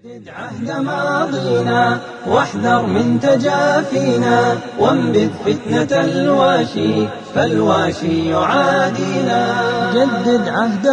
جدد عهد ماضينا واحذر من تجافينا وانبذ فتنة الواشي فالواشي يعادينا جدد عهد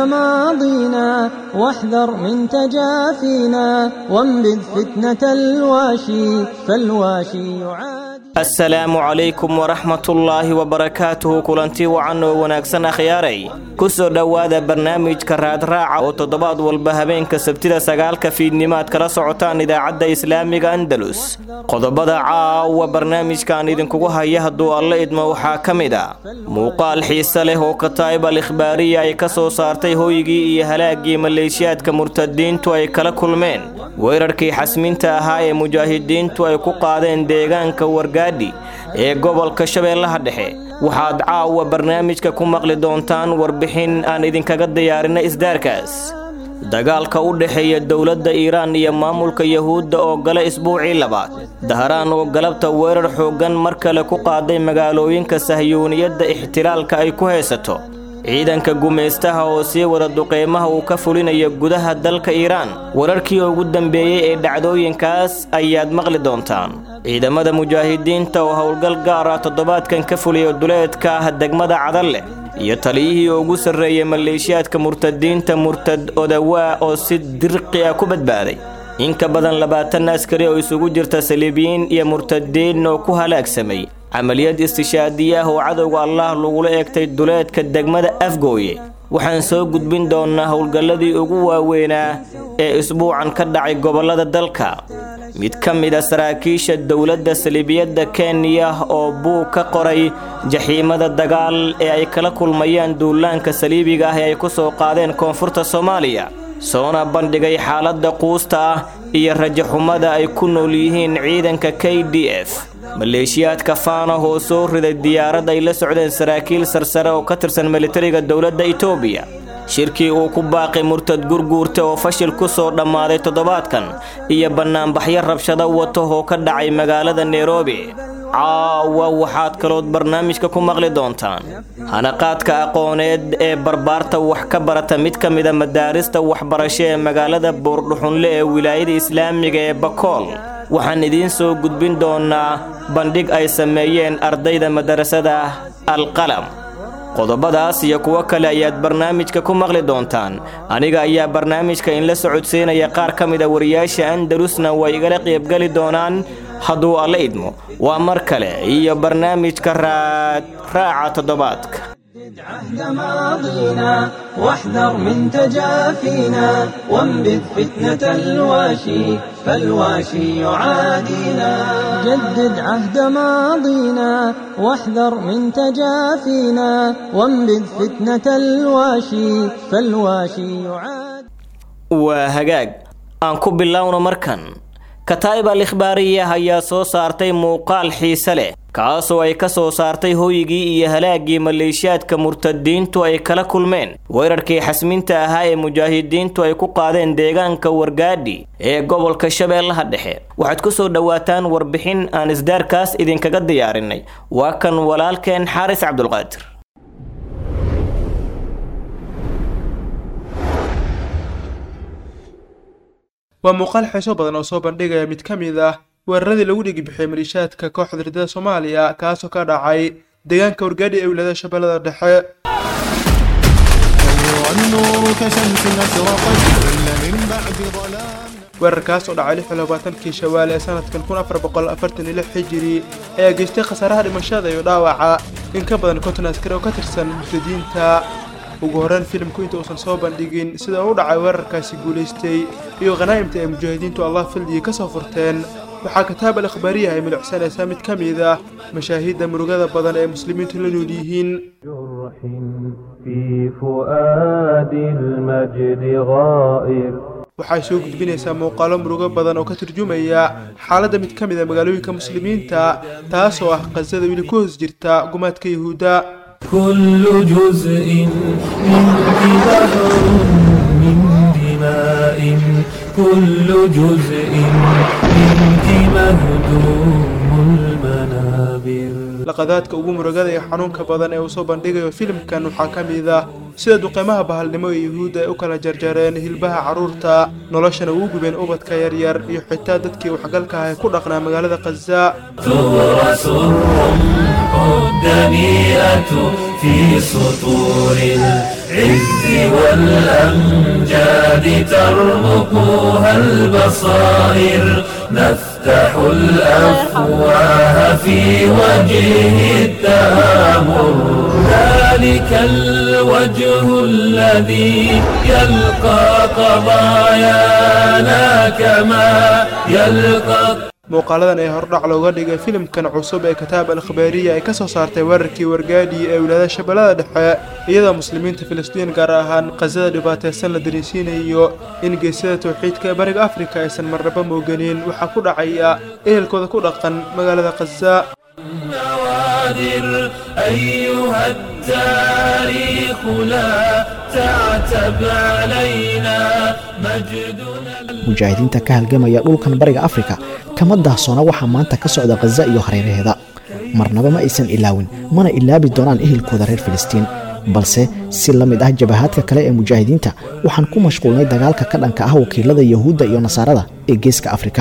ماضينا واحذر من تجافينا وانبذ فتنة الواشي فالواشي يعادينا assalaamu calaykum waraxmatullaahi wabarakaatuhu kulanti wacan oo wanaagsan akhyaaray ku soo dhowaada barnaamijka raadraaca oo toddobaad walba habeenka sabtida sagaalka fiidnimaad kala socotaan idaacadda islaamiga andalus qodobada caawa barnaamijkan idinkugu haya hadduu alla idmo waxaa ka mid a muuqaal xiise leh oo kataa'ib al ikhbaariya ay ka soo saartay hooygii iyo halaagii maleeshiyaadka murtadiintu ay kala kulmeen weerarkii xasminta ahaa ee mujaahidiintu ay ku qaadeen deegaanka wargaadhi ee gobolka shabeellaha dhexe waxaad caawa barnaamijka ku maqli doontaan warbixin aan idinkaga diyaarinay isdaarkaas dagaalka u dhexeeya dowladda iiraan iyo maamulka yahuudda oo gala isbuucii labaad daharaan oo galabta weerar xooggan mar kale ku qaaday magaalooyinka sahyuuniyadda ixtilaalka ay ku haysato ciidanka gumaystaha oo sii wada duqeymaha uu ka fulinayo gudaha dalka iiraan wararkii ugu dambeeyey ee dhacdooyinkaas ayaad maqli doontaan ciidamada mujaahidiinta oo howlgal gaar ah toddobaadkan ka fuliya duleedka ah degmada cadalle iyo taliyihii ugu sarreeyey maleeshiyaadka murtadiinta murtad odawaa oo si dirqi ah ku badbaaday in ka badan labaatan askari oo isugu jirta saliibiyiin iyo murtadiin oo ku halaagsamay camaliyad istishaadiye ah oo cadowga allah lagula eegtay duleedka degmada afgooye waxaan soo gudbin doonnaa howlgalladii ugu waaweynaa ee isbuucan ka dhacay gobollada dalka mid ka mid a saraakiisha dowladda saliibiyadda kenya oo buug ka qoray jaxiimada dagaal ee ay kala kulmayaan duulaanka saliibiga ah ee ay ku soo qaadeen koonfurta soomaaliya soona bandhigay xaaladda quusta ah iyo rajaxumada ay ku nool yihiin ciidanka k d f maleeshiyaadka faanah oo soo riday diyaarad ay la socdeen saraakiil sarsare oo ka tirsan militariga dowladda itoobiya shirkii uu ku baaqay murtad gurguurta oo fashil ku soo dhammaaday toddobaadkan iyo bannaanbaxyo rabshado wato oo ka dhacay magaalada nairobi caawa waxaad kalood barnaamijka ku maqli doontaan hanaqaadka aqooneed ee barbaarta wax ka barata mid ka mida madaarista waxbarasho ee magaalada buurdhuxunle ee wilaayada islaamiga ee bakool waxaan idiin soo gudbin doonaa bandhig ay sameeyeen ardayda madarasada alqalam qodobadaas iyo kuwo kale ayaad barnaamijka ku maqli doontaan aniga ayaa barnaamijka inla socodsiinaya qaar ka mid a wariyaasha andalusna way igala qaybgeli doonaan hadduu alla idmo waa mar kale iyo barnaamijka raad raaca toddobaadka عهد ماضينا واحذر من تجافينا وانبذ فتنة الواشي فالواشي يعادينا جدد عهد ماضينا واحذر من تجافينا وانبذ فتنة الواشي فالواشي يعادينا waa hagaag aan ku bilowno markan kataa'ib al ikhbaariya ayaa soo saartay muuqaal xiise leh kaasoo ay ka soo saartay hooygii iyo halaagii maleeshiyaadka murtadiintu ay kala kulmeen weerarkii xasminta ahaa ee mujaahidiintu ay ku qaadeen deegaanka wargaadhi ee gobolka shabeellaha dhexe waxaad ku soo dhowaataan warbixin aan isdaarkaas idinkaga diyaarinay waa kan walaalkeen xaaris cabdulqaadir waa muuqaal xiiso badan oo soo bandhigaya mid ka mid ah weeraradii lagu dhigi bixiyey maliishaadka kooxda ridada soomaaliya kaasoo ka dhacay deegaanka wargaadhi ee wilaayada shabeellada dhexe weerarkaas oo dhacay lix iyo labaatankii shawaal ee sanadkan kun afar boqol afartan iyo lix xijiri ayaa geystay khasaaraha dhimashada iyo dhaawaca in ka badan konton askari oo ka tirsan murtadiinta ugu horreyn filimku inta uusan soo bandhigin sida uu u dhacay weerarkaasi guulaystay iyo khanaa'imta ay mujaahidiintu allah fildigii ka soo furteen waxaa kataab al ikhbaariya ay milicsanaysaa mid ka mid ah mashaahiidda murugada badan ee muslimiintu la nool yihiin في فؤاد المجد غائر waxay soo gudbinaysaa muuqaalo murugo badan oo ka turjumaya xaaladda mid ka mid a magaalooyinka muslimiinta taasoo ah qasada weli ku hoos jirta gumaadka yuhuudda كل جزء منك بحر من دماء كل جزء منك مهدوم المنابر laqadaadka ugu murugada ee xanuunka badan ee uu soo bandhigayo filimkan waxaa ka mid ah sida duqeymaha bahalnimo ee yuhuudda ay u kala jarjareen hilbaha carruurta noloshana ugu gubeen ubadka yaryar iyo xitaa dadkii waxgalka ah ee ku dhaqnaa magaalada khaza تورث الرمح الدنيئة في سطور العز والأمجاد ترمقها البصائر نفتح الأفواه في وجه التآمر ذلك الوجه الذي يلقى قضايانا كما يلقى muuqaaladan ee hordhac looga dhigay filimkan cusub ee kitaab al-khabaariya ay ka soo saartay weerarkii wargaadhi ee wilaayada shabeellada dhexe iyadoo muslimiinta filistiin gaar ahaan khasada dhibaataysan la dareensiinayo in geesyada tawxiidka ee bariga afrika aysan marnaba mooganin waxaa ku dhacaya ehelkooda ku dhaqan magaalada khaza النوادر أيها التاريخ لا تعتب علينا مجدنا mujaahidiinta ka halgamaya dhulkan bariga afrika kama daahsoona waxaa maanta ka socda khaza iyo hareeraheeda marnaba ma aysan ilaawin mana ilaabi doonaan ehelkooda reer filistiin balse si la mid ah jabahaadka kale ee mujaahidiinta waxaan ku mashquulnay dagaalka ka dhanka ah wakiilada yahuudda iyo nasaarada ee geeska afrika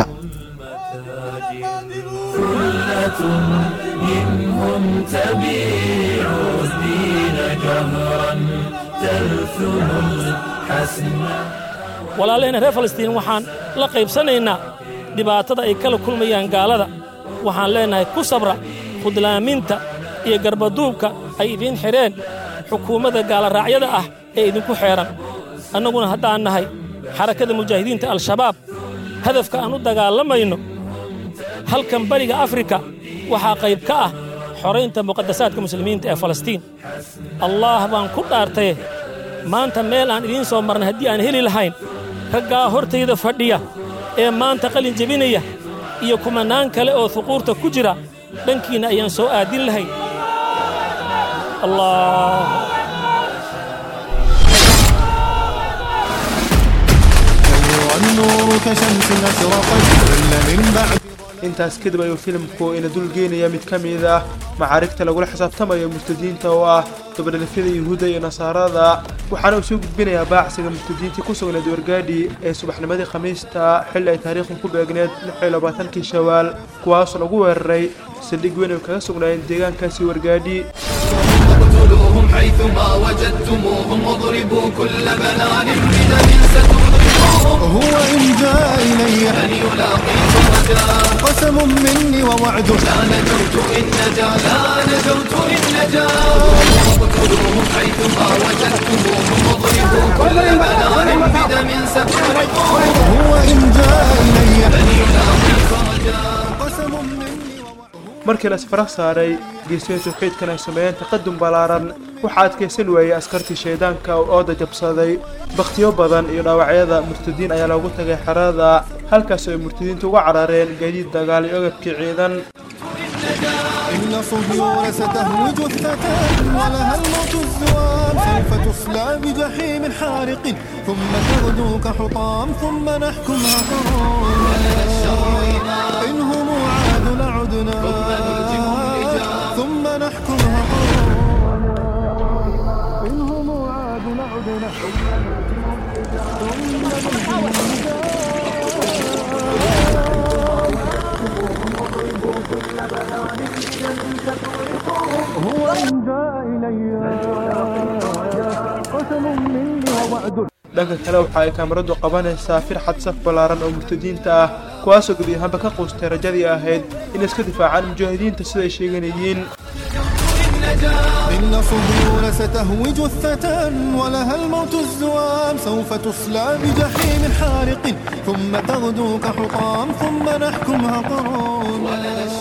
ثلة منهم تبيع الدين جهرا تلثم الحسن walaalahayna reer falastiin waxaan la qaybsanaynaa dhibaatada ay kala kulmayaan gaalada waxaan leennahay ku sabra khudlaaminta iyo garbaduubka ay idiin xidheen xukuumadda gaalaraacyada ah ee idinku xeedhan annaguna haddaan nahay xarakada mujaahidiinta al-shabaab hadafka aan u dagaalamayno halkan bariga afrika waxaa qayb ka ah xoraynta muqadasaadka muslimiinta ee falastiin allaah baan ku dhaartaye maanta meel aan idiin soo marnay haddii aan heli lahayn raggaa hortayda fadhiya ee maanta qalin jebinaya iyo kumannaan kale oo huquurta ku jira dhankiinna ayaan soo aadin lahayn allah والنور كشمس أشرقت كل من بعد intaas kadib ayuu filimku ina dulgeynaya mid ka mid ah macaarigta lagula xisaabtamayo murtadiinta oo ah dabadhalafyada yuhuudda iyo nasaarada waxaana uu soo gudbinayaa baacsiga murtadiintii ku sugnayd wargaadhi ee subaxnimadii khamiista xilli ay taariikhdu ku beegneed kii shawaal kuwaasoo lagu weeraray saldhig weyn ay kaga sugnaayeen deegaankaasi wargaadhi اقتلوهم حيثما وجدتموهم واضربوا كل بنان بدم ستذوقوهم هو إن جاء إلي من يلاقيكم غدا قسم مني ووعد لا نجوت إن نجا لا نجوت إن نجا اقتلوهم حيثما وجدتموهم واضربوا كل بنان بدم ستذوقوهم هو إن جاء إلي من يلاقيكم غدا قسم مني ووعد markii la safara saaray geesiya tawxiidkan ay sameeyeen taqadum ballaaran waxaa adkaysan waayey askartii shaydaanka oo ooda jabsaday bakhtiyo badan iyo dhaawacyada murtadiin ayaa loogu tagay xerada halkaasoo ay murtadiintu uga carareen gaadiid dagaal iyo agabkii ciidan إن صهيون ستهوج الثتان ولها الموت الزوام سوف تصلى بجحيم حارق ثم تغدو كحطام ثم نحكمها قرار إن هم عاد لعدنا ثم نحكمها قرار إن هم عاد لعدنا هو إن جاء إلي قسم مني ووعد dhanka kale waxa ay kaamaradu qabanaysaa firxad saf ballaaran oo murtadiinta ah kuwaasoo gebi ahaanba ka quustay rajadii ahayd in iska difaacaan mujaahidiinta siday sheeganayeen إن صهيون ستهوج الثتان ولها الموت الزوام سوف تصلى بجحيم حارق ثم تغدو كحطام ثم نحكمها قرار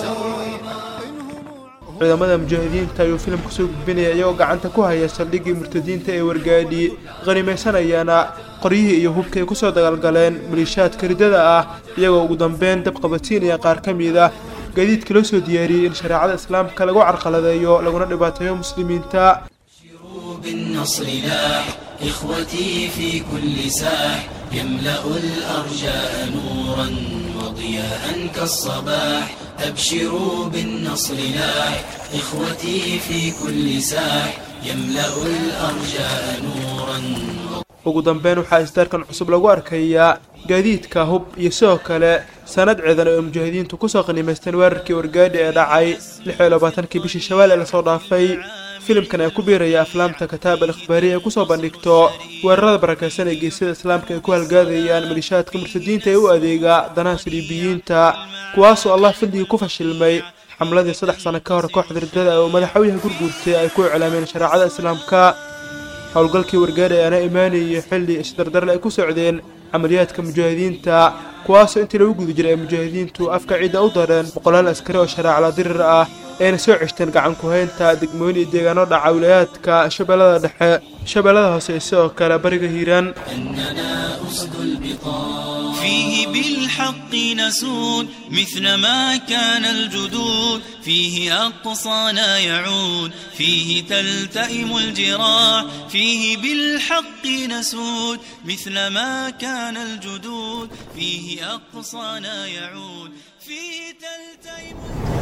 ciidamada mujaahidiinta ayuu filimku soo gudbinaya iyagoo gacanta ku haya saldhiggii murtadiinta ee wargaadhi qanimaysanayana qoryihii iyo hubkii ay kusoo dagaalgaleen maliishaadka riddada ah iyagoo ugu dambeyn dab qabadsiinaya qaar ka mid ah gaadiidkii loo soo diyaariyey in shareecada islaamka lagu carqaladeeyo laguna dhibaateeyo muslimiinta بالنصر لاح إخوتي في كل ساح يملأ الأرجاء نورا وضياء كالصباح أبشروا بالنصر لاح إخوتي في كل ساح يملأ الأرجاء نورا ugu dambeyn waxaa isdaarkan cusub lagu arkayaa gaadiidka hub iyo sidoo kale sanad ciidan oo mujaahidiintu kusoo qaniimaysteen weerarkii wargaadhi ee dhacay lix iyo labaatankii bishii shawaal ee lasoo dhaafay filimkan ee ku biiraya aflaamta kataab al ikhbaariya ay kusoo bandhigto weerarada barakaysan ee geesyada islaamka ay ku halgaadayaan malishaadka murtadiinta ee u adeega danaha saliibiyiinta kuwaasoo allah fadligii ku fashilmay xamladii saddex sano ka hor kooxda ridada oo madaxweynaha gurguurtay ay ku iclaameen shareecada islaamka howlgalkii wargaadhi ayaana imaanayay xilli isdardarle ay ku socdeen camaliyaadka mujaahidiinta kuwaasoo intii lagu guda jiray ay mujaahidiintu afka ciidda u dareen boqolaal askari oo shareecla dirir ah ayna soo ceshteen gacan ku-haynta degmooyin iyo deegaano dhaca wilayaadka shabeellada dhexe shabeellada hoose iyo sidoo kale bariga hiiraan أننا أسد البطان فيه بالحق نسود مثل ما كان الجدود فيه أقصانا يعود فيه تلتئم الجراح فيه بالحق نسود مثل ما كان الجدود فيه أقصانا يعود فيه تلتئم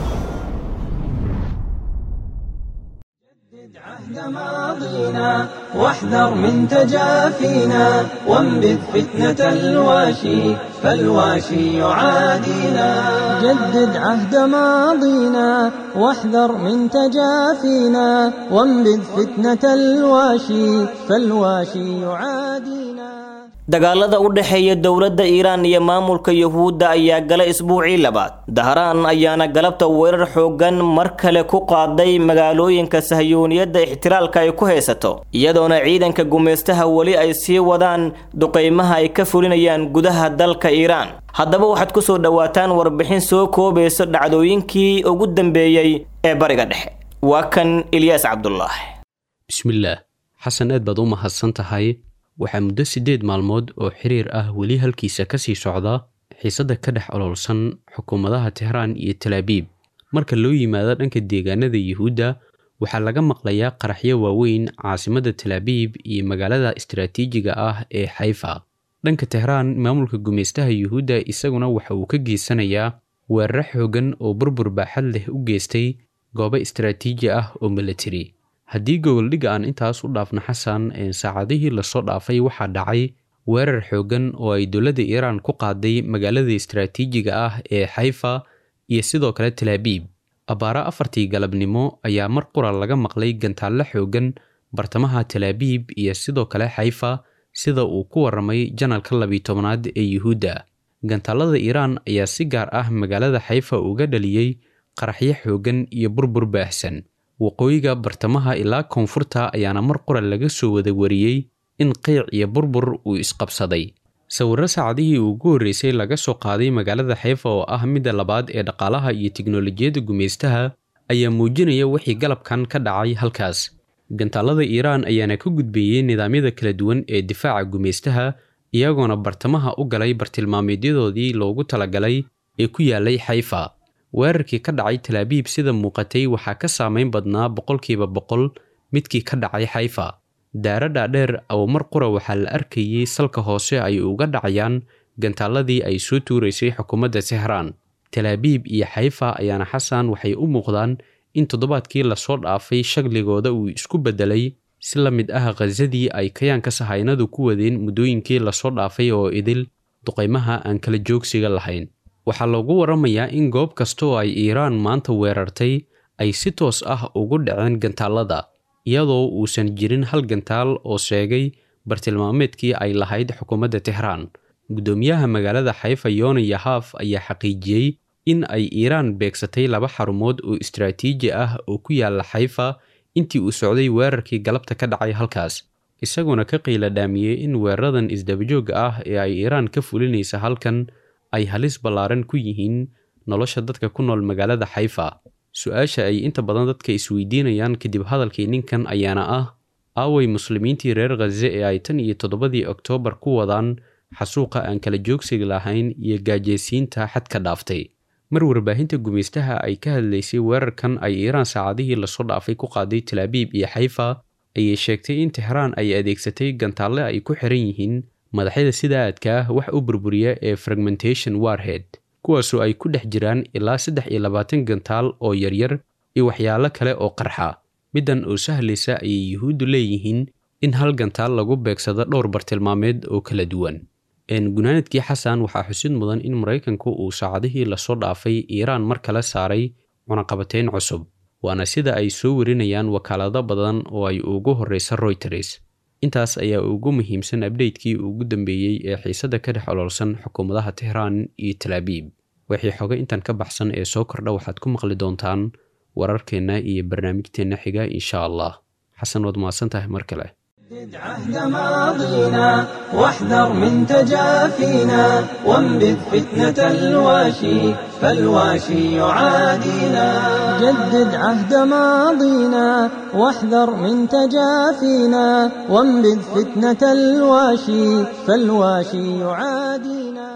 عهد ماضينا واحذر من تجافينا وانبذ فتنة الواشي فالواشي يعادينا جدد عهد ماضينا واحذر من تجافينا وانبذ فتنة الواشي فالواشي يعادينا dagaalada u dhexeeya dowladda iiraan iyo maamulka yuhuudda ayaa galay isbuucii labaad dahraan ayaana galabta weerar xoogan mar kale ku qaaday magaalooyinka sahyuuniyadda ixtiraalka ay ku haysato iyadoona ciidanka gumaystaha weli ay sii wadaan duqeymaha ay ka fulinayaan gudaha dalka iiraan haddaba waxaad ku soo dhowaataan warbixin soo koobaysa dhacdooyinkii ugu dambeeyey ee bariga dhexe waa kan ilyaas cabdulaahi bismillaah xasan aad baad u mahadsan tahay waxaa muddo siddeed maalmood oo xiriir ah weli halkiisa ka sii socda xiisadda ka dhex ololsan xukuumadaha tehraan iyo talaabiib marka loo yimaado dhanka deegaanada yuhuudda waxaa laga maqlayaa qaraxyo waaweyn caasimadda talaabiib iyo magaalada istaraatiijiga ah ee xayfa dhanka tehraan maamulka gumaystaha yuhuudda isaguna waxa uu ka geysanayaa weeraro xoogan oo burbur baaxad leh u geystay goobo istaraatiiji ah oo milatari haddii goboldhigga aan intaas u dhaafno xasan saacadihii lasoo dhaafay waxaa dhacay weerar xoogan oo ay dowladda iiraan ku qaaday magaalada istaraatiijiga ah ee xayfa iyo sidoo kale talaabiib abbaaro afartii galabnimo ayaa mar qura laga maqlay gantaallo xoogan bartamaha talaabiib iyo sidoo kale xayfa sida uu ku waramay janalka labiyi tobnaad ee yuhuudda gantaallada iiraan ayaa si gaar ah magaalada xayfa uga dhaliyey qaraxyo xoogan iyo burbur baahsan waqooyiga bartamaha ilaa koonfurta ayaana mar qura laga soo wada wariyey in qiic iyo burbur uu isqabsaday sawirro saacadihii ugu horreysay laga soo qaaday magaalada xayfa oo ah midda labaad ee dhaqaalaha iyo tiknolojiyadda gumaystaha ayaa muujinaya wixii galabkan ka dhacay halkaas gantaallada iiraan ayaana ka gudbeeyey nidaamyada kala duwan ee difaaca gumaystaha iyagoona bartamaha u galay bartilmaameedyadoodii loogu talagalay ee ku yaalay xayfa weerarkii ka dhacay talaabiib sida muuqatay waxaa ka saameyn badnaa boqolkiiba boqol midkii ka dhacay xayfa daaro dhaadheer oo mar qura waxaa la arkayey salka hoose ay uga dhacayaan gantaalladii ay soo tuuraysay xukuumadda tehraan talaabiib iyo xayfa ayaana xasan waxay u muuqdaan in toddobaadkii lasoo dhaafay shagligooda uu isku beddelay si la mid ah khazadii ay kayaanka sahaynadu ku wadeen muddooyinkii lasoo dhaafay oo idil duqaymaha aan kala joogsiga lahayn waxaa loogu waramayaa in goob kasta oo ay iiraan maanta weerartay ay si toos ah ugu dhaceen gantaallada iyadoo uusan jirin hal gantaal oo sheegay bartilmaameedkii ay lahayd xukuumadda tehraan guddoomiyaha magaalada xayfa yoona yahaaf ayaa xaqiijiyey in ay iiraan beegsatay laba xarumood oo istaraatiiji ah oo ku yaala xayfa intii uu socday weerarkii galabta ka dhacay halkaas isaguna ka qiila dhaamiyey in weeraradan isdabajooga ah ee ay iiraan ka fulinaysa halkan ay halis ballaaran ku yihiin nolosha dadka ku nool magaalada xayfa su-aasha ay inta badan dadka isweydiinayaan kadib hadalkii ninkan ayaana ah aaway muslimiintii reer khaze ee ay tan iyo toddobadii oktoobar ku wadaan xasuuqa aan kala joogsiga lahayn iyo gaajeysiinta xadka dhaaftay mar warbaahinta gumaystaha ay ka hadlaysay weerarkan ay iiraan saacadihii lasoo dhaafay ku qaaday talaabiib iyo xayfa ayay sheegtay in tehraan ay adeegsatay gantaalle ay ku xiran yihiin madaxyada sida aadka ah wax u burburiya ee fragmentation warhead kuwaasoo ay ku dhex jiraan ilaa saddex iyo labaatan gantaal oo yaryar iyo waxyaalo kale oo qarxa middan oo sahlaysa ayay yuhuuddu leeyihiin in hal gantaal lagu beegsado dhowr bartilmaameed oo kala duwan gunaanadkii xasan waxaa xusid mudan in maraykanku uu saacadihii lasoo dhaafay iiraan mar kale saaray cunaqabateyn cusub waana sida ay soo warinayaan wakaalado badan oo ay ugu horreysa royters intaas ayaa ugu muhiimsan abdheytkii ugu dambeeyey ee xiisadda ka dhex oloolsan xukuumadaha tehraan iyo talaabiib wixii xoga intan ka baxsan ee soo kordha waxaad ku maqli doontaan wararkeenna iyo barnaamijteenna xiga insha allah xasan waad mahadsan tahay mar kale عهد ماضينا واحذر من تجافينا وانبذ فتنة الواشي فالواشي يعادينا جدد عهد ماضينا واحذر من تجافينا وانبذ فتنة الواشي فالواشي يعادينا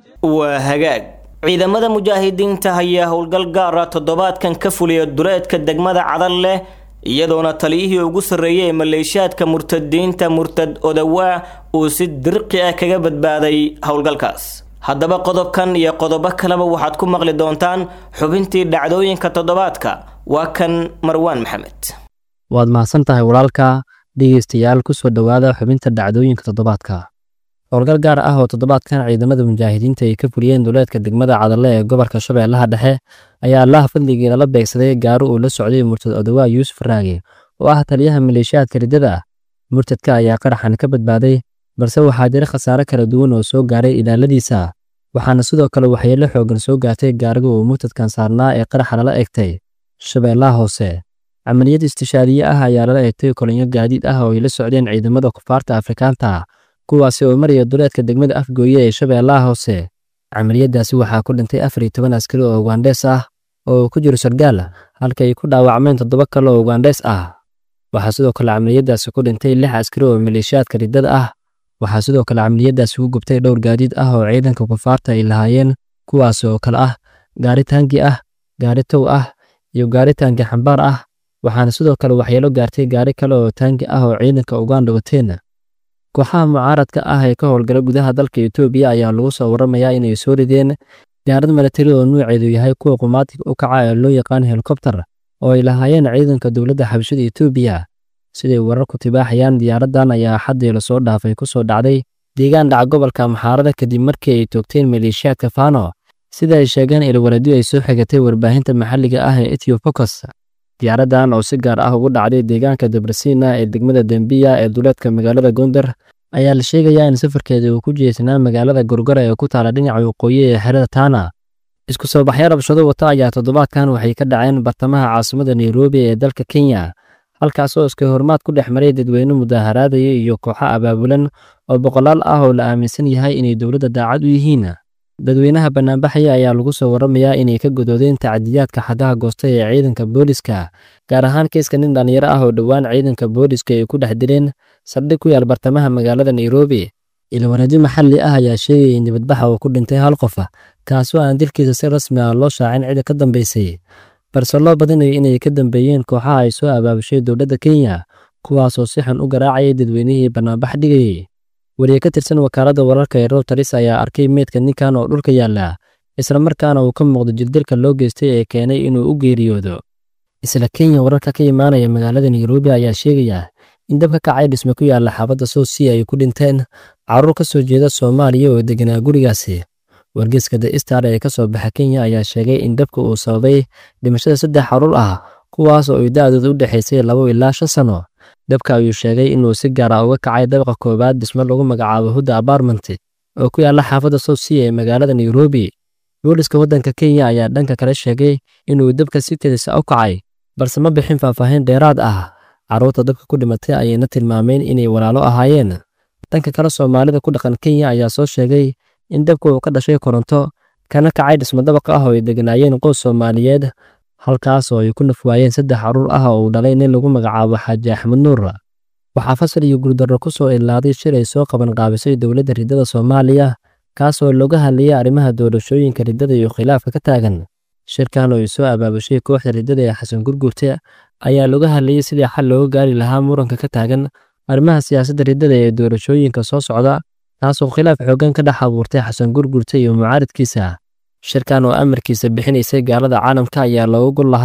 وهجاج ciidamada mujaahidiinta ayaa howlgal gaara toddobaadkan ka fuliya duleedka degmada cadal leh iyadoona taliyihii ugu sarreeyay ee maleeshiyaadka murtadiinta murtad odawaa uu si dirqi ah kaga badbaaday howlgalkaas haddaba qodobkan iyo qodobo kaleba waxaad ku maqli doontaan xubintii dhacdooyinka toddobaadka waa kan marwaan maxamed waad mahadsan tahay walaalka dhegeystayaal kusoo dhowaada xubinta dhacdooyinka toddobaadka howlgal gaar ah oo toddobaadkan ciidamada mujaahidiinta ay ka fuliyeen duleedka degmada cadalle ee gobolka shabeellaha dhexe ayaa allaha fadligii lala beegsaday gaari uu la socday murtad odawaa yuusuf raage oo ah taliyaha maleeshiyaadka riddada ah murtadka ayaa qaraxan ka badbaaday balse waxaa jira khasaare kala duwan oo soo gaaray ilaaladiisa waxaana sidoo kale waxyeelo xoogan soo gaartay gaariga uu murtadkan saarnaa ee qaraxa lala egtay shabeellaha hoose camaliyad istishaadiye ah ayaa lala egtay kolonyo gaadiid ah oo ay la socdeen ciidamada kufaarta afrikaanta kuwaasi oo maraya duleedka degmada afgooye ee shabeellaha hoose camaliyadaasi waxaa ku dhintay afar iyo toban askari oo ugandhees ah oo uu ku jiro sargaal halka ay ku dhaawacmeen toddoba kale oo ugandhees ah waxaa sidoo kale camaliyadaasi ku dhintay lix askari oo maleeshiyaadka riddada ah waxaa sidoo kale camaliyadaasi ku gubtay dhowr gaadiid ah oo ciidanka kufaarta ay lahaayeen kuwaas oo kale ah gaari taangi ah gaari tow ah iyo gaari taangi xambaar ah waxaana sidoo kale waxyeelo gaartay gaari kale oo taangi ah oo ciidanka uganda wateen kooxaha mucaaradka ah ee ka howlgala gudaha dalka etoobiya ayaa lagu soo waramayaa inay soo rideen diyaarad milatari oo nuuceedu yahay kuwa qumaatig u kaca ee loo yaqaan helikobtar oo ay lahaayeen ciidanka dowladda xabashada etoobiya siday wararku tibaaxayaan diyaaraddan ayaa xaddii lasoo dhaafay ku soo dhacday deegaan dhaca gobolka maxaarada kadib markii ay toogteen maleeshiyaadka fano sida ay sheegeen ilwaladyo ay soo xigatay warbaahinta maxalliga ah ee etiofocus diyaaraddan oo si gaar ah ugu dhacday deegaanka debrasiina ee degmada dembiya ee duleedka magaalada gondar ayaa la sheegayaa in safarkeeda uu ku jeesanaa magaalada gorgora ee ku taala dhinaca waqooyi ee xerada taana isku soo baxyo rabshado wata ayaa toddobaadkan waxay ka dhaceen bartamaha caasimada nairobi ee dalka kenya halkaasoo iska hormaad ku dhex maray dadweyne mudaaharaadaya iyo kooxo abaabulan oo boqolaal ah oo la aaminsan yahay inay dowladda daacad u yihiin dadweynaha bannaanbaxaya ayaa lagu soo waramayaa inay ka godoodeen tacdiyaadka xaggaha goosta ee ciidanka booliska gaar ahaan kiiska nin dhallinyaro ah oo dhowaan ciidanka booliska ay ku dhex dileen saldhig ku yaal bartamaha magaalada nairobi ilwareedyo maxalli ah ayaa sheegaya in dibadbaxa uu ku dhintay hal qof kaasoo aan dilkiisa si rasmi ah loo shaacin cida ka dambaysay balse loo badinayo inay ka dambeeyeen kooxaha ay soo abaabushay dowladda kenya kuwaasoo si xun u garaacayay dadweynihii bannaanbax dhigayay wariye ka tirsan wakaaladda wararka ee rowters ayaa arkay meydka ninkan oo dhulka yaalla islamarkaana uu ka muuqdo jirdilka loo geystay ee keenay inuu u geeriyoodo isla kenya wararka ka imaanaya magaalada nairobi ayaa sheegaya in dab ka kacay dhisme ku yaalla xaabadda soosiya ay ku dhinteen carruur ka soo jeeda soomaaliya oo deganaa gurigaasi wargeyska the star ee ka soo baxa kenya ayaa sheegay in dabka uu sababay dhimashada saddex carruur ah kuwaas oo ay da'dooda u dhexaysay labo ilaa shan sano dabka ayuu sheegay inuu si gaar ah uga kacay dabaqa koowaad dhismo lagu magacaabo hudda apartment oo ku yaalla xaafadda soosiya ee magaalada nairobi booliska waddanka kenya ayaa dhanka kale sheegay inuu dabka si kedisa u kacay balse ma bixin faahfaahin dheeraad ah carruurta dabka ku dhimatay ayayna tilmaameen inay walaalo ahaayeen dhanka kale soomaalida ku dhaqan kenya ayaa soo sheegay in dabka uu ka dhashay koronto kana kacay dhismo dabaq ah oo ay deganaayeen qoys soomaaliyeed halkaas oo ay ku nafwaayeen saddex carruur ah oo uu dhalay nin lagu magacaabo xaaji axmed nuur waxaa fasal iyo guuldarro ku soo ilaaday shir ay soo qaban qaabisay dowladda riddada soomaaliya kaas oo looga hadlayay arrimaha doorashooyinka riddada iyo khilaafka ka taagan shirkan oo ay soo abaabushay kooxda riddada ee xasan gurgurte ayaa looga hadlayay sidii xal looga gaari lahaa muranka ka taagan arrimaha siyaasadda riddada ee doorashooyinka soo socda taasoo khilaaf xooggan ka dhex abuurtay xasan gurgurte iyo mucaaridkiisa shirkan oo amarkiisa bixinaysay gaalada caalamka ayaa looga gol lahaa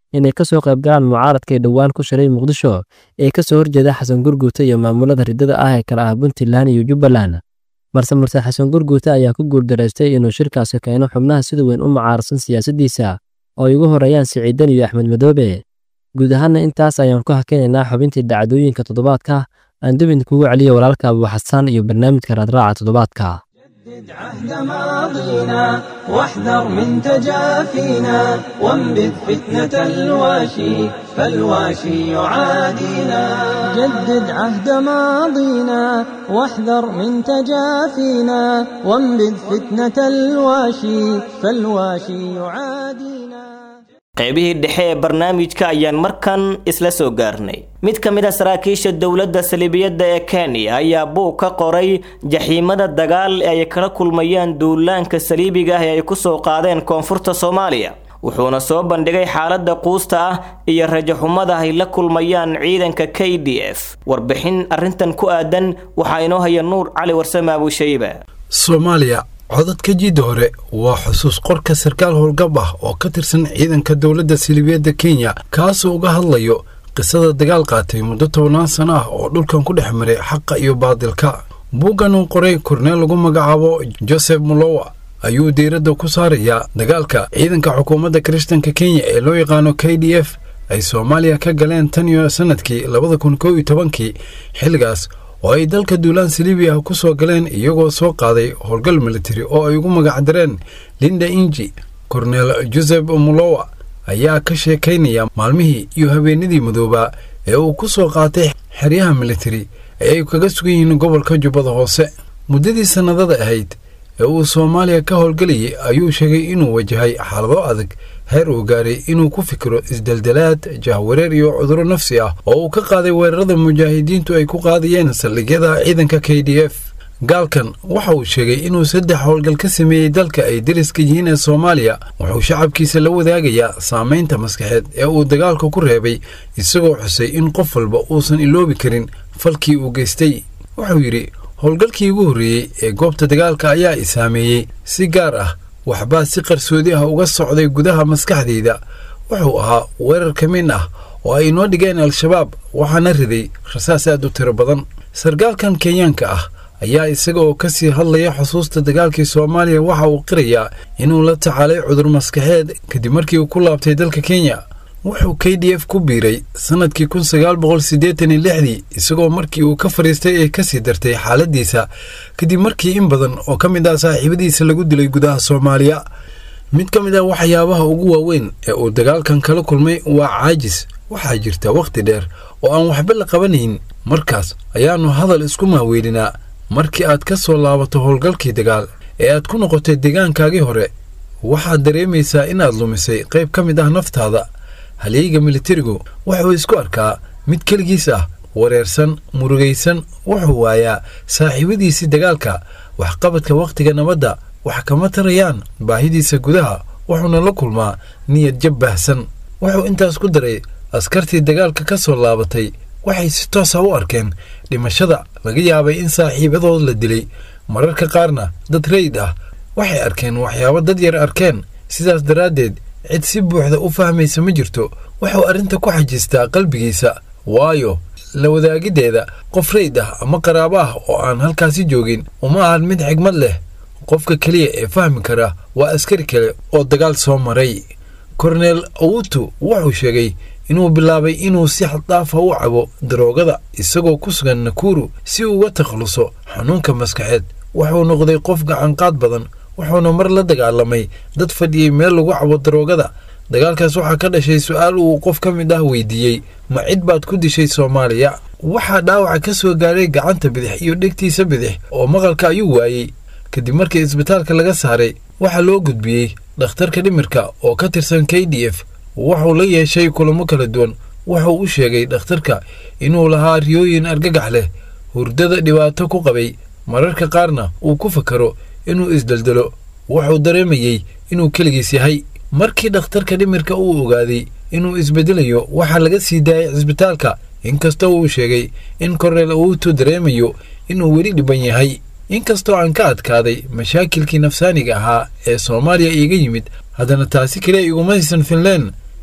inay ka soo qaybgalaan mucaaradka ee dhowaan ku shiray muqdisho ee ka soo horjeeda xasan gurguute iyo maamulada riddada ah ee kala ah puntland iyo jubbaland balse murse xasan gurguute ayaa ku guuldaraystay inuu shirkaasi keeno xubnaha sida weyn u mucaarsan siyaasaddiisa oo ay ugu horeeyaan siciidan iyo axmed madoobe guud ahaanna intaas ayaan ku hakinaynaa xubintii dhacdooyinka toddobaadka aan dubin kugu celiya walaalka abuuxasaan iyo barnaamijka raadraaca toddobaadka عهد ماضينا واحذر من تجافينا وانبذ فتنة الواشي فالواشي يعادينا جدد عهد ماضينا واحذر من تجافينا وانبذ فتنة الواشي فالواشي يعادينا qaybihii dhexe ee barnaamijka ayaan markan isla soo gaarnay mid ka mid a saraakiisha dowladda saliibiyadda ee kenya ayaa buug ka qoray jaxiimada dagaal ee ay kala kulmayaan duulaanka saliibiga ah ee ay ku soo qaadeen koonfurta soomaaliya wuxuuna soo bandhigay xaaladda quusta ah iyo rajaxumada ay la kulmayaan ciidanka k d f warbixin arrintan ku aadan waxaa inoo haya nuur cali warsame abushayba soomaaliya codadka jidda hore waa xusuus qorka sarkaal howlgab ah oo ka tirsan ciidanka dowladda siliibiyadda kenya kaasoo uga hadlayo qisada dagaal qaatay muddo tobannaan sano ah oo dhulkan ku dhex maray xaqa iyo baadilka buuggan uu qoray korneel lagu magacaabo joseph mulowa ayuu diiradda ku saarayaa dagaalka ciidanka xukuumadda kirishtanka kenya ee loo yaqaano k d f ay soomaaliya ka galeen tan iyo sannadkii labada kun kow iyo tobankii xilligaas oo ay dalka duulaan saliibiya ku soo galeen iyagoo soo qaaday howlgal militari oo ay ugu magacdareen linda inji korneel josef mulowa ayaa ka sheekaynaya maalmihii iyo habeenadii madoobaa ee uu ku soo qaatay xeryaha militari ee ay kaga sugan yihiin gobolka jubbada hoose muddadii sannadada ahayd ee uu soomaaliya ka howlgelayay ayuu sheegay inuu wajahay xaalado adag heer uu gaaray inuu ku fikiro isdeldelaad jahwareer iyo cudurro nafsi ah oo uu ka qaaday weerarada mujaahidiintu ay ku qaadayeen saldhigyada ciidanka k d f gaalkan waxa uu sheegay inuu saddex howlgal ka sameeyey dalka ay deriska yihiin ee soomaaliya wuxuu shacabkiisa la wadaagayaa saamaynta maskaxeed ee uu dagaalka ku reebay isagoo xusay in qof walba uusan iloobi karin falkii uu geystay wuxuu yidhi howlgalkii ugu horreeyey ee goobta dagaalka ayaa i saameeyey si gaar ah waxbaa si qarsoodi ah uga socday gudaha maskaxdayda wuxuu ahaa weerar ka min ah oo ay inoo dhigeen al-shabaab waxaana riday rasaas aad u tiro badan sargaalkan kenyaanka ah ayaa isaga oo ka sii hadlaya xusuusta dagaalkii soomaaliya waxa uu qirayaa inuu la tacaalay cudur maskaxeed kadib markii uu ku laabtay dalka kenya wuxuu k d f ku biiray sannadkii kun sagaal boqol siddeetan iyo lixdii isagoo markii uu ka fadhiistay ay ka sii dartay xaaladiisa kadib markii in badan oo ka mid ah saaxiibadiisa lagu dilay gudaha soomaaliya mid ka mid ah waxyaabaha ugu waaweyn ee uu dagaalkan kala kulmay waa caajis waxaa jirta wakhti dheer oo aan waxba la qabanayn markaas ayaannu hadal isku maaweelinaa markii aad ka soo laabato howlgalkii dagaal ee aad ku noqotay deegaankaagii hore waxaad dareemaysaa inaad lumisay qayb ka mid ah naftaada halyeyga militarigu wuxuu isku arkaa mid keligiis ah wareersan murugaysan wuxuu waayaa saaxiibadiisii dagaalka waxqabadka wakhtiga nabadda wax kama tarayaan baahidiisa gudaha wuxuuna la kulmaa niyad jab baahsan wuxuu intaas ku daray askartii dagaalka ka soo laabatay waxay si toosa u arkeen dhimashada laga yaabay in saaxiibadood la dilay mararka qaarna dad rayid ah waxay arkeen waxyaabo dad yar arkeen sidaas daraaddeed cid si buuxda u fahmaysa ma jirto wuxuu arrinta ku xajistaa qalbigiisa waayo la wadaagiddeeda qof rayd ah ama qaraabo ah oo aan halkaasi joogin uma ahan mid xigmad leh qofka keliya ee fahmi kara waa askari kale oo dagaal soo maray korneel awutu wuxuu sheegay inuu bilaabay inuu si xaddaafa u cabo daroogada isagoo ku sugan nakuru si uu uga takhaluso xanuunka maskaxeed wuxuu noqday qof gacanqaad badan wuxuuna mar la dagaalamay dad fadhiyey meel lagu cabo daroogada dagaalkaas waxaa ka dhashay su-aal uu qof ka mid ah weydiiyey ma cid baad ku dishay soomaaliya waxaa dhaawaca ka soo gaaray gacanta bidix iyo dhegtiisa bidix oo maqalka ayuu waayey kadib markii isbitaalka laga saaray waxaa loo gudbiyey dhakhtarka dhimirka oo ka tirsan k d f wuxuu la yeeshay kulamo kala duwan wuxuu u sheegay dhakhtarka inuu lahaa riyooyin argagax leh hurdada dhibaato ku qabay mararka qaarna uu ku fakaro inuu isdeldelo wuxuu dareemayey inuu keligiis yahay markii dhakhtarka dhimirka uu ogaaday inuu isbedelayo waxaa laga sii daayay cisbitaalka inkastoo uu sheegay in korneel awuutu dareemayo inuu weli dhiban yahay inkastoo aan ka adkaaday mashaakilkii nafsaaniga ahaa ee soomaaliya iiga yimid haddana taasi kale igumaysan finleen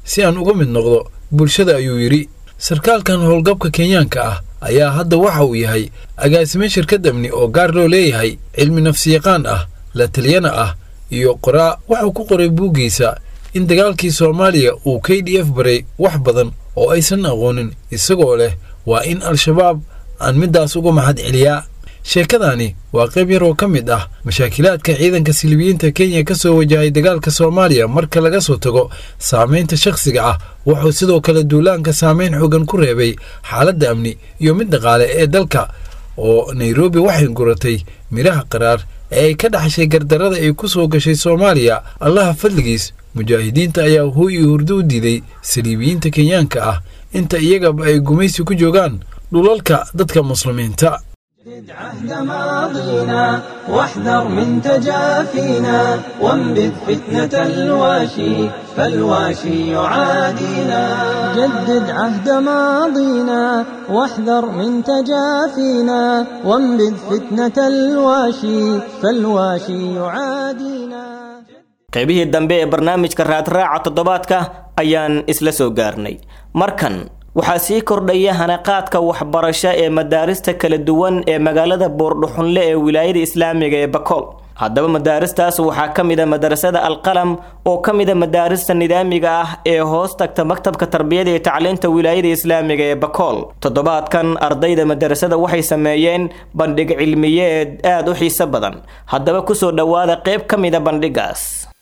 si aan uga mid noqdo bulshada ayuu yidhi sarkaalkan howlgabka kenyaanka ah ayaa hadda waxa uu yahay agaasime shirkad amni oo gaar loo leeyahay cilmi nafsiyaqaan ah la taliyana ah iyo qoraa wuxuu ku qoray buuggiisa in dagaalkii soomaaliya uu k d f baray wax badan oo aysan aqoonin isagoo leh waa in al-shabaab aan middaas uga mahad celiyaa sheekadani waa qayb yar oo ka mid ah mashaakilaadka ciidanka silibiyiinta kenya ka soo wajahay dagaalka soomaaliya marka laga soo tago saamaynta shakhsiga ah wuxuu sidoo kale duulaanka saamayn xoogan ku reebay xaaladda amni iyo mid dhaqaale ee dalka oo nairobi waxay guratay midhaha qaraar ee ay ka dhaxashay gardarrada ay ku soo gashay soomaaliya allaha fadligiis mujaahidiinta ayaa huy iyo hurdo u diiday saliibiyiinta kenyaanka ah inta iyagaba ay gumaysi ku joogaan dhulalka dadka muslimiinta عهد ماضينا واحذر من تجافينا وانبذ فتنة الواشي فالواشي يعادينا جدد عهد ماضينا واحذر من تجافينا وانبذ فتنة الواشي فالواشي يعادينا qaybihii dambe ee barnaamijka raadraaca toddobaadka ayaan isla soo gaarnay markan waxaa sii kordhaya hanaqaadka waxbarasho ee madaarista kala duwan ee magaalada boordhuxunle ee wilaayada islaamiga ee bakool haddaba madaaristaas waxaa ka mid a madarasada alqalam oo ka mid a madaarista nidaamiga ah ee hoos tagta maktabka tarbiyada iyo tacliinta wilaayada islaamiga ee bakool toddobaadkan ardayda madarasada waxay sameeyeen bandhig cilmiyeed aad u xiiso badan haddaba kusoo dhowaada qayb ka mid a bandhigaas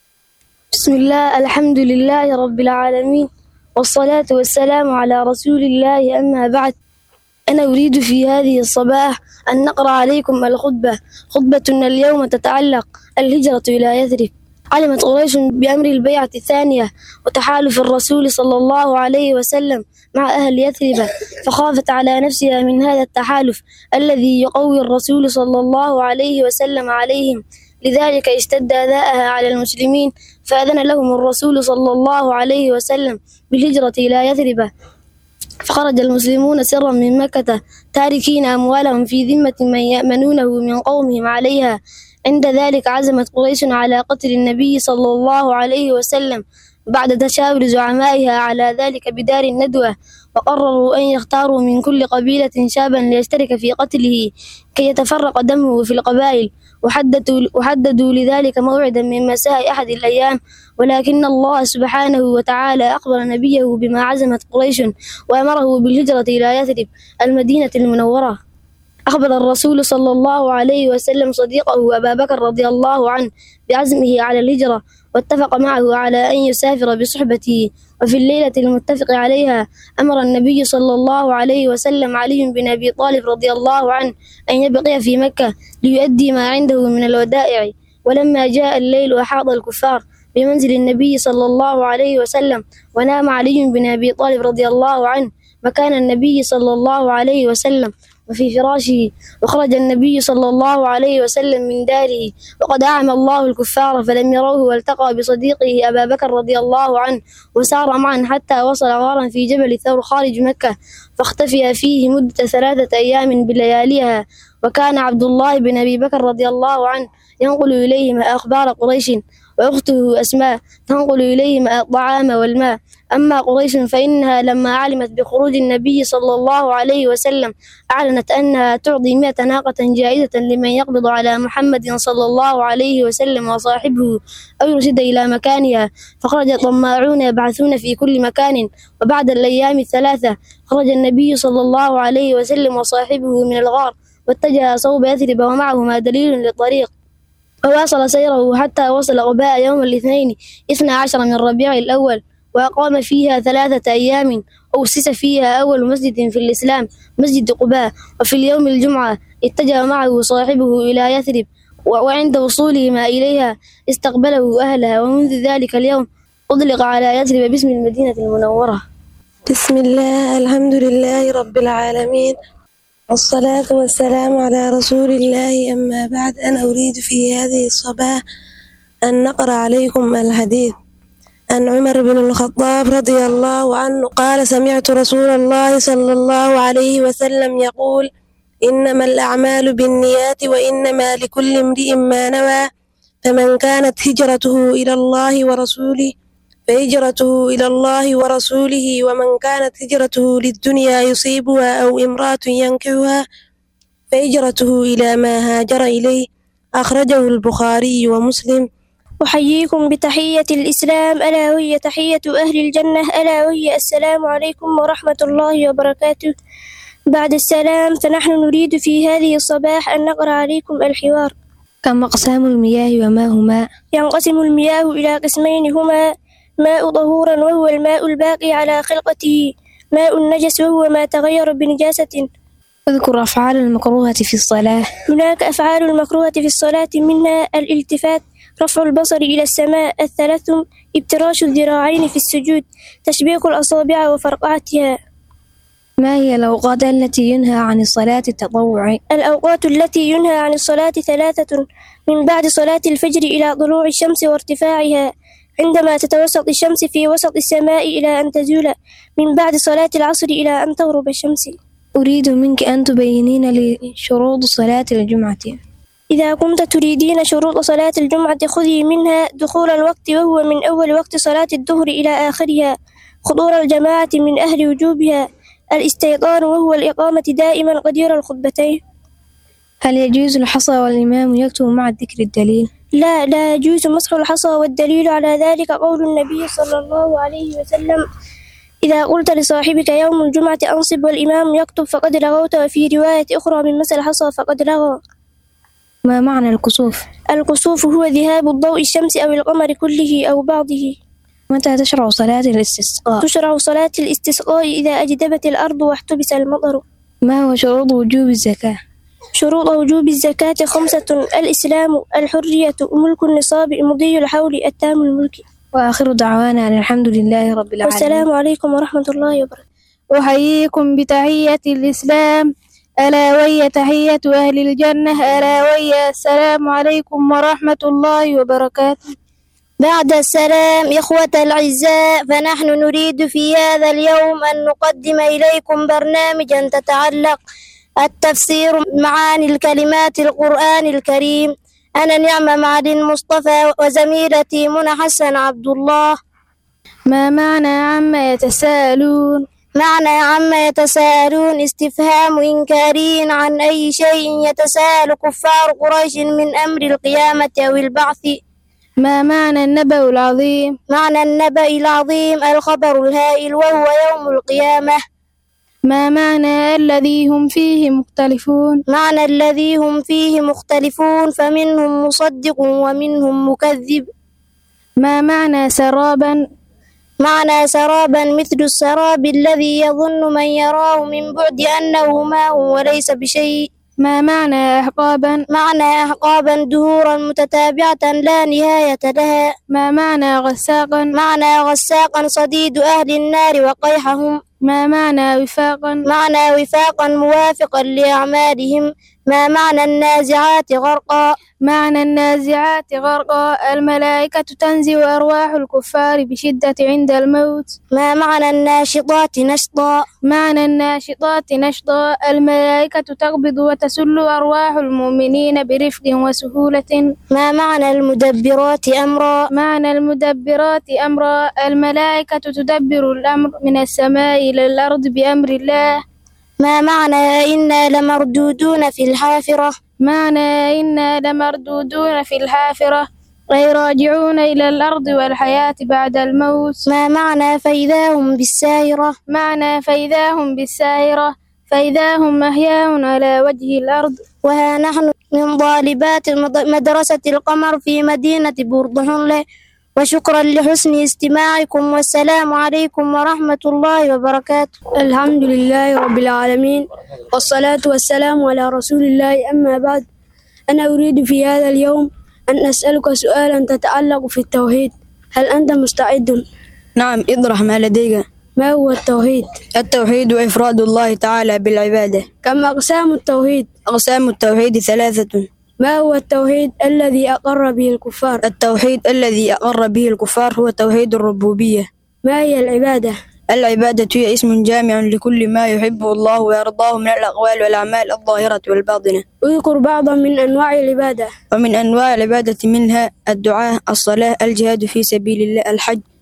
بسم الله الحمد لله رب العالمين والصلاة والسلام على رسول الله أما بعد أنا أريد في هذه الصباح أن نقرأ عليكم الخطبة خطبتنا اليوم تتعلق الهجرة إلى يثرب علمت قريش بأمر البيعة الثانية وتحالف الرسول صلى الله عليه وسلم مع أهل يثرب فخافت على نفسها من هذا التحالف الذي يقوي الرسول صلى الله عليه وسلم عليهم لذلك اشتد أذاءها على المسلمين فأذن لهم الرسول صلى الله عليه وسلم بالهجرة إلى يثرب فخرج المسلمون سرا من مكة تاركين أموالهم في ذمة من يأمنونه من قومهم عليها عند ذلك عزمت قريش على قتل النبي صلى الله عليه وسلم بعد تشاور زعمائها على ذلك بدار الندوة وقرروا أن يختاروا من كل قبيلة شابا ليشترك في قتله كي يتفرق دمه في القبائل وحددوا, وحددوا لذلك موعدا من مساء أحد الأيام ولكن الله سبحانه وتعالى أخبر نبيه بما عزمت قريش وأمره بالهجرة إلى يثرب المدينة المنورة أخبر الرسول صلى الله عليه وسلم صديقه أبا بكر رضي الله عنه بعزمه على الهجرة واتفق معه على أن يسافر بصحبته وفي الليلة المتفق عليها أمر النبي صلى الله عليه وسلم علي بن أبي طالب رضي الله عنه أن يبقي في مكة ليؤدي ما عنده من الودائع ولما جاء الليل أحاط الكفار بمنزل النبي صلى الله عليه وسلم ونام علي بن أبي طالب رضي الله عنه مكان النبي صلى الله عليه وسلم وفي فراشه وخرج النبي صلى الله عليه وسلم من داره وقد أعمى الله الكفار فلم يروه والتقى بصديقه أبا بكر رضي الله عنه وسار معا حتى وصل غارا في جبل ثور خارج مكة فاختفي فيه مدة ثلاثة أيام بلياليها وكان عبد الله بن أبي بكر رضي الله عنه ينقل إليهم أخبار قريش وأخته أسماء تنقل إليهم الطعام والماء أما قريش فإنها لما علمت بخروج النبي صلى الله عليه وسلم أعلنت أنها تعطي مئة ناقة جائزة لمن يقبض على محمد صلى الله عليه وسلم وصاحبه أو يرشد إلى مكانها فخرج الطماعون يبعثون في كل مكان وبعد الأيام الثلاثة خرج النبي صلى الله عليه وسلم وصاحبه من الغار واتجه صوب يثرب ومعهما دليل للطريق وواصل سيره حتى وصل قباء يوم الاثنين اثنى عشر من ربيع الأول وأقام فيها ثلاثة أيام أسس فيها أول مسجد في الإسلام مسجد قباء وفي اليوم الجمعة اتجه معه صاحبه إلى يثرب وعند وصولهما إليها استقبله أهلها ومنذ ذلك اليوم أطلق على يثرب باسم المدينة المنورة بسم الله الحمد لله رب العالمين والصلاة والسلام على رسول الله أما بعد أنا أريد في هذه الصباح أن نقرأ عليكم الحديث عن عمر بن الخطاب رضي الله عنه قال سمعت رسول الله صلى الله عليه وسلم يقول إنما الأعمال بالنيات وإنما لكل امرئ ما نوى فمن كانت هجرته إلى الله ورسوله فهجرته إلى الله ورسوله ومن كانت هجرته للدنيا يصيبها أو امرأة ينكحها فهجرته إلى ما هاجر إليه أخرجه البخاري ومسلم أحييكم بتحية الإسلام ألا وهي تحية أهل الجنة ألا وهي السلام عليكم ورحمة الله وبركاته بعد السلام فنحن نريد في هذه الصباح أن نقرأ عليكم الحوار كم أقسام المياه وما هما ينقسم المياه إلى قسمين هما ماء طهورا وهو الماء الباقي على خلقته ماء النجس وهو ما تغير بنجاسة اذكر أفعال المكروهة في الصلاة هناك أفعال المكروهة في الصلاة منها الالتفات رفع البصر إلى السماء التلثم ابتراش الذراعين في السجود تشبيك الأصابع وفرقعتها ما هي الأوقات التي ينهى عن الصلاة التطوع الأوقات التي ينهى عن الصلاة ثلاثة من بعد صلاة الفجر إلى طلوع الشمس وارتفاعها عندما تتوسط الشمس في وسط السماء إلى أن تزول من بعد صلاة العصر إلى أن تغرب الشمس أريد منك أن تبينين لي شروط صلاة الجمعة إذا كنت تريدين شروط صلاة الجمعة خذي منها دخول الوقت وهو من أول وقت صلاة الظهر إلى آخرها حضور الجماعة من أهل وجوبها الاستيطان وهو الإقامة دائما قدير الخطبتين هل يجوز الحصى والإمام يكتب مع ذكر الدليل؟ لا لا يجوز مسح الحصى والدليل على ذلك قول النبي صلى الله عليه وسلم إذا قلت لصاحبك يوم الجمعة أنصب والإمام يكتب فقد لغوت وفي رواية أخرى من مسح الحصى فقد لغى ما معنى الكسوف؟ الكسوف هو ذهاب الضوء الشمس أو القمر كله أو بعضه متى تشرع صلاة الاستسقاء؟ تشرع صلاة الاستسقاء إذا أجدبت الأرض واحتبس المطر ما هو شروط وجوب الزكاة؟ شروط وجوب الزكاة خمسة الإسلام الحرية ملك النصاب مضي الحول التام الملك وآخر دعوانا أن الحمد لله رب العالمين والسلام عليكم ورحمة الله وبركاته أحييكم بتحية الإسلام ألا وهي تحية أهل الجنة ألا وهي السلام عليكم ورحمة الله وبركاته بعد السلام إخوة الأعزاء فنحن نريد في هذا اليوم أن نقدم إليكم برنامجا تتعلق التفسير معاني الكلمات القرآن الكريم أنا نعمة معدن مصطفى وزميلتي منى حسن عبد الله ما معنى عما يتساءلون معنى عما يتساءلون استفهام إنكاري عن أي شيء يتساءل كفار قريش من أمر القيامة أو البعث ما معنى النبأ العظيم معنى النبأ العظيم الخبر الهائل وهو يوم القيامة ما معنى الذي هم فيه مختلفون معنى الذي هم فيه مختلفون فمنهم مصدق ومنهم مكذب ما معنى سرابا معنى سرابا مثل السراب الذي يظن من يراه من بعد أنه ماء وليس بشيء ما معنى أحقابا معنى أحقابا دهورا متتابعة لا نهاية لها ما معنى غساقا معنى غساقا صديد أهل النار وقيحهم ما معنى وفاقا معنى وفاقا موافقا لأعمالهم ما معنى النازعات غرقا معنى النازعات غرقا الملائكة تنزع أرواح الكفار بشدة عند الموت ما معنى الناشطات نشطا معنى الناشطات نشطا الملائكة تقبض وتسل أرواح المؤمنين برفق وسهولة ما معنى المدبرات أمرا معنى المدبرات أمرا الملائكة تدبر الأمر من السماء إلى الأرض بأمر الله ما معنى إنا لمردودون في الحافرة معنى إنا لمردودون في الحافرة أي راجعون إلى الأرض والحياة بعد الموت ما معنى فإذا هم بالسائرة معنى فإذا هم بالسائرة فإذا هم أحياء على وجه الأرض وها نحن من طالبات مدرسة القمر في مدينة بوردهنلة وشكرا لحسن استماعكم والسلام عليكم ورحمة الله وبركاته الحمد لله رب العالمين والصلاة والسلام على رسول الله أما بعد أنا أريد في هذا اليوم أن أسألك سؤالا تتعلق في التوحيد هل أنت مستعد؟ نعم اطرح ما لديك ما هو التوحيد؟ التوحيد إفراد الله تعالى بالعبادة كم أقسام التوحيد؟ أقسام التوحيد ثلاثة ما هو التوحيد الذي أقر به الكفار؟ التوحيد الذي أقر به الكفار هو توحيد الربوبية ما هي العبادة؟ العبادة هي اسم جامع لكل ما يحبه الله ويرضاه من الأقوال والأعمال الظاهرة والباطنة اذكر بعضا من أنواع العبادة ومن أنواع العبادة منها الدعاء الصلاة الجهاد في سبيل الله الحج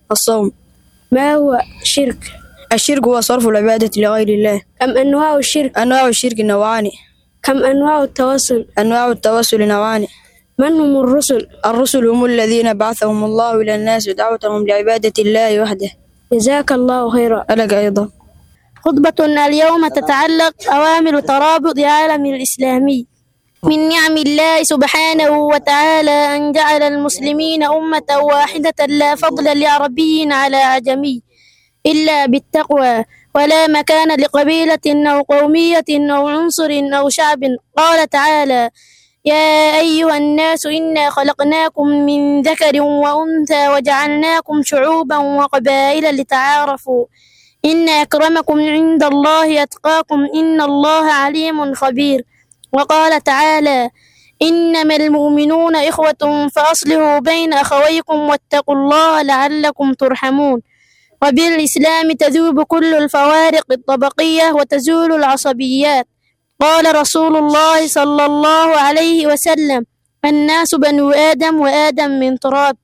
الصوم ما هو الشرك الشرك هو صرف العبادة لغير الله كم أنواع الشرك أنواع الشرك نوعان كم أنواع التواصل أنواع التوسل نوعان من هم الرسل الرسل هم الذين بعثهم الله إلى الناس دعوتهم لعبادة الله وحده جزاك الله خيرا ألك أيضا خطبتنا اليوم تتعلق أوامر ترابط العالم الإسلامي من نعم الله سبحانه وتعالى أن جعل المسلمين أمة واحدة لا فضل لعربي على عجمي إلا بالتقوى ولا مكان لقبيلة أو قومية أو عنصر أو شعب قال تعالى يا أيها الناس إنا خلقناكم من ذكر وأنثى وجعلناكم شعوبا وقبائل لتعارفوا إن أكرمكم عند الله أتقاكم إن الله عليم خبير وقال تعالى إنما المؤمنون إخوة فأصلحوا بين أخويكم واتقوا الله لعلكم ترحمون وبالإسلام تذوب كل الفوارق الطبقية وتزول العصبيات قال رسول الله صلى الله عليه وسلم الناس بنو آدم وآدم من تراب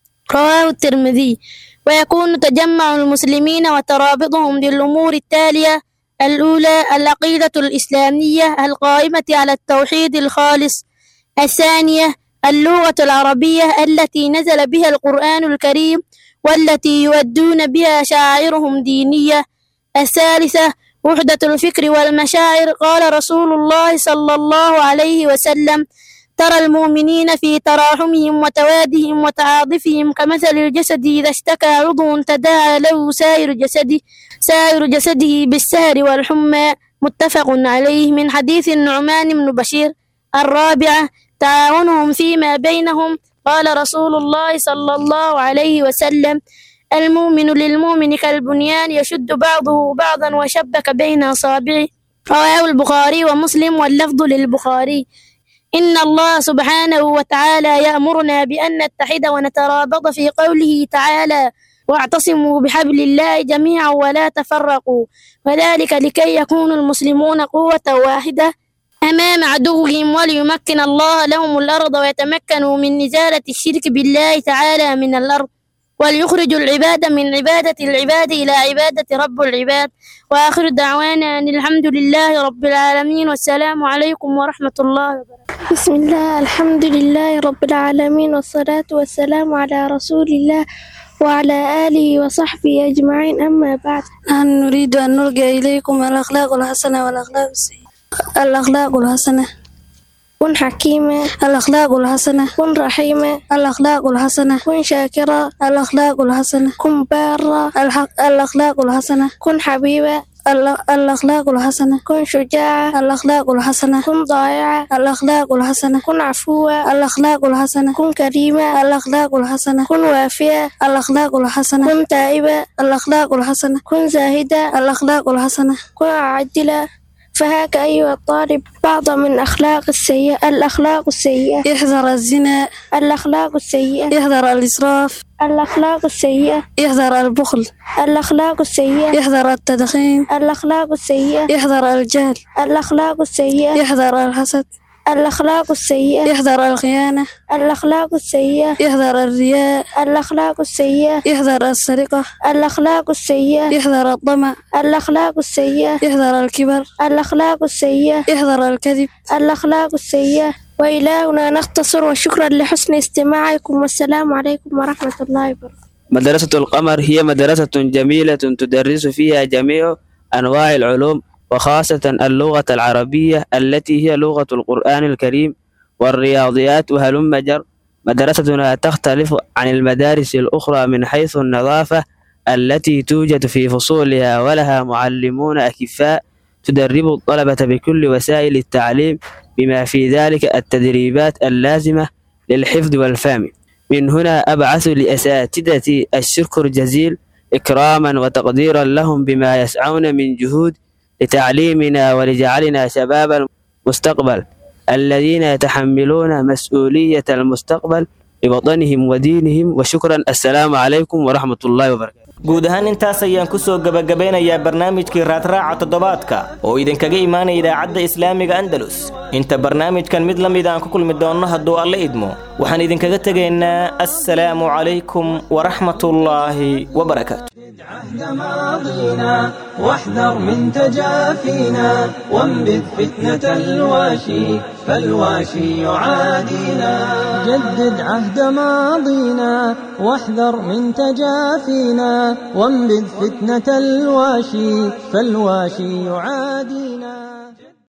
رواه الترمذي ويكون تجمع المسلمين وترابطهم بالأمور التالية الأولى العقيدة الإسلامية القائمة على التوحيد الخالص الثانية اللغة العربية التي نزل بها القرآن الكريم والتي يؤدون بها شعائرهم دينية الثالثة وحدة الفكر والمشاعر قال رسول الله صلى الله عليه وسلم ترى المؤمنين في تراحمهم وتوادهم وتعاطفهم كمثل الجسد إذا اشتكى عضو تداعى له سائر جسده سائر جسده بالسهر والحمى متفق عليه من حديث النعمان بن بشير الرابعة تعاونهم فيما بينهم قال رسول الله صلى الله عليه وسلم المؤمن للمؤمن كالبنيان يشد بعضه بعضا وشبك بين أصابعه رواه البخاري ومسلم واللفظ للبخاري إن الله سبحانه وتعالى يأمرنا بأن نتحد ونترابط في قوله تعالى واعتصموا بحبل الله جميعا ولا تفرقوا وذلك لكي يكون المسلمون قوة واحدة أمام عدوهم وليمكن الله لهم الأرض ويتمكنوا من إزالة الشرك بالله تعالى من الأرض وليخرجوا العباد من عبادة العباد إلى عبادة رب العباد وآخر دعوانا أن الحمد لله رب العالمين والسلام عليكم ورحمة الله وبركاته بسم الله الحمد لله رب العالمين والصلاة والسلام على رسول الله وعلى آله وصحبه أجمعين أما بعد نحن نريد أن نلقي إليكم الأخلاق الحسنة والأخلاق السيئة الأخلاق الحسنة كن حكيمة الأخلاق الحسنة كن رحيمة الأخلاق الحسنة كن شاكرة الأخلاق الحسنة كن بارة الحق الأخلاق الحسنة كن حبيبة الأخلاق الحسنة كن شجاعة الأخلاق الحسنة كن ضائعة الأخلاق الحسنة كن عفوة الأخلاق الحسنة كن كريمة الأخلاق الحسنة كن وافية الأخلاق الحسنة كن تائبة الأخلاق الحسنة كن زاهدة الأخلاق الحسنة كن عادلة فهاك أيها الطالب بعض من أخلاق السيئة الأخلاق السيئة احذر الزنا الأخلاق السيئة احذر الإسراف الأخلاق السيئة احذر البخل الأخلاق السيئة احذر التدخين الأخلاق السيئة احذر الجهل الأخلاق السيئة احذر الحسد الأخلاق السيئة احذر الخيانة الأخلاق السيئة احذر الرياء الأخلاق السيئة احذر السرقة الأخلاق السيئة احذر الطمع الأخلاق السيئة احذر الكبر الأخلاق السيئة احذر الكذب الأخلاق السيئة وإلى هنا نختصر وشكرا لحسن استماعكم والسلام عليكم ورحمة الله وبركاته مدرسة القمر هي مدرسة جميلة تدرس فيها جميع أنواع العلوم وخاصة اللغة العربية التي هي لغة القرآن الكريم والرياضيات وهلم جر مدرستنا تختلف عن المدارس الأخرى من حيث النظافة التي توجد في فصولها ولها معلمون أكفاء تدرب الطلبة بكل وسائل التعليم بما في ذلك التدريبات اللازمة للحفظ والفهم من هنا أبعث لأساتذتي الشكر جزيل إكراما وتقديرا لهم بما يسعون من جهود لتعليمنا ولجعلنا شباب المستقبل الذين يتحملون مسؤولية المستقبل بوطنهم ودينهم وشكرا السلام عليكم ورحمة الله وبركاته guud ahaan intaas ayaan ku soo gebagabeynayaa barnaamijkii raadraaca toddobaadka oo idinkaga imaanaya idaacadda islaamiga andalus inta barnaamijkan mid la mid aan ku kulmi doonno hadduu alle idmo waxaan idinkaga tegaynaa assalaamu calaykum waraxmatullaahi wabarakaatu عهد ماضينا واحذر من تجافينا وانبذ فتنة الواشي فالواشي يعادينا جدد عهد ماضينا واحذر من تجافينا وانبذ فتنة الواشي فالواشي يعادينا